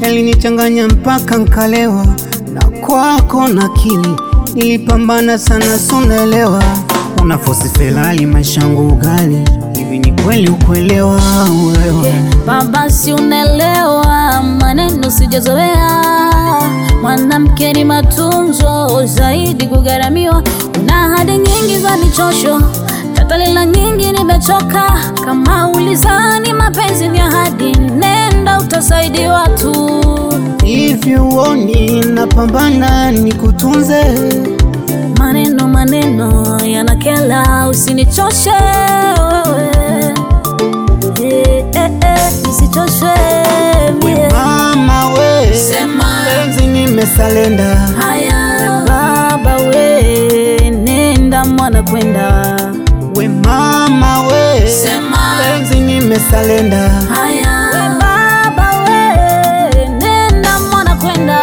yalinichanganya mpaka nkalewa, na kwako na akili nilipambana sana, sunaelewa unafosi felali maisha yangu ugali hivi, ni kweli ukuelewa wewe Baba, si unaelewa maneno sijazoea. Mwanamke ni matunzo zaidi kugharamiwa. Una ahadi nyingi za michosho, tatalila nyingi, nimechoka. Kama ulizani mapenzi ni ahadi, nenda utasaidiwa tu. hivi, uoni napambana nikutunze Maneno maneno yanakela, usinichoshe wewe. Eh, eh, eh, nisichoshwe mie. mama we, Sema. penzi nimesalenda Haya baba we, nenda mwana kwenda. we mama we, Sema. penzi nimesalenda Haya we baba we, nenda mwana kwenda.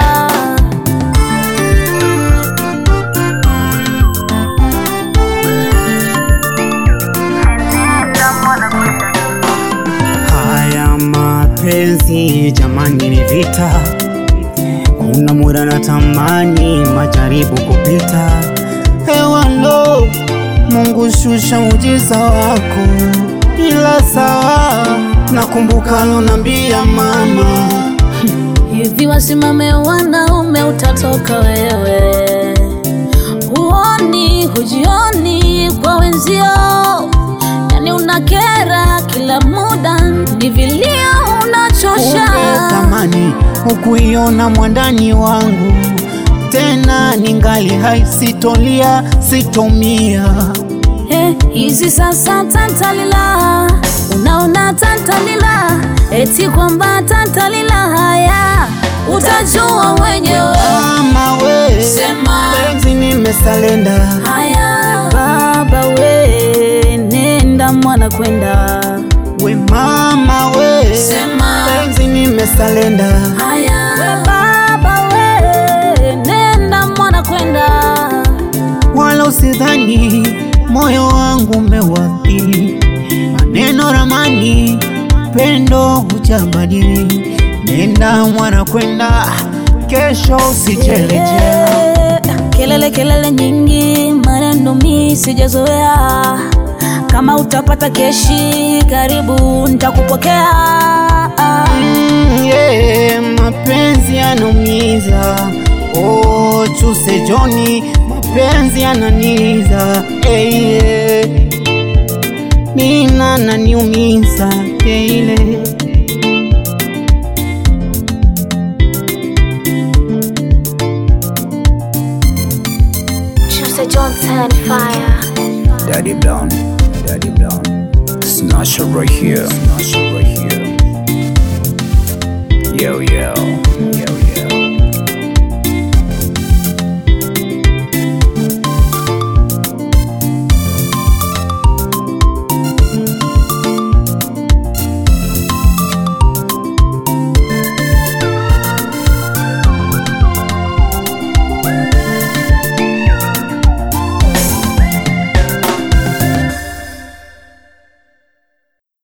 Haya mapenzi jamani, ni vita. Kuna muda na tamani majaribu kupita. Hewa lo, Mungu shusha ujiza wako, ila sawa. Nakumbuka lonambia mama, Hivi wasimame wanaume, utatoka wewe. Huoni hujioni kwa wenzio, yani unakera kila muda, ni vilio unachosha. kumbe thamani hukuiona mwandani wangu tena, ningali hai, sitolia sitomia Eh, hizi sasa tantalila, unaona tantalila, eti kwamba tantalila, haya utajua mwenyewe. Mama we, Sema. penzi nimesalenda Haya baba we, nenda mwana kwenda. we mama we, Sema. penzi nimesalenda Haya we baba we, nenda mwana kwenda. wala usidhani moyo wangu umewaathiri maneno ramani pendo hujabadili nenda mwana kwenda kesho usichelejea Eh, Kelele kelele nyingi, maneno mi sijazoea. Kama utapata keshi, karibu nitakupokea. Mm, yeah, mapenzi yanaumiza oh, chuse Joni, mapenzi yananiza hey, yeah. Mina naniumiza teile Choose John turn fire. Daddy Brown, Daddy Brown. Snatcher right here, Snatcher right here. Yo, yo.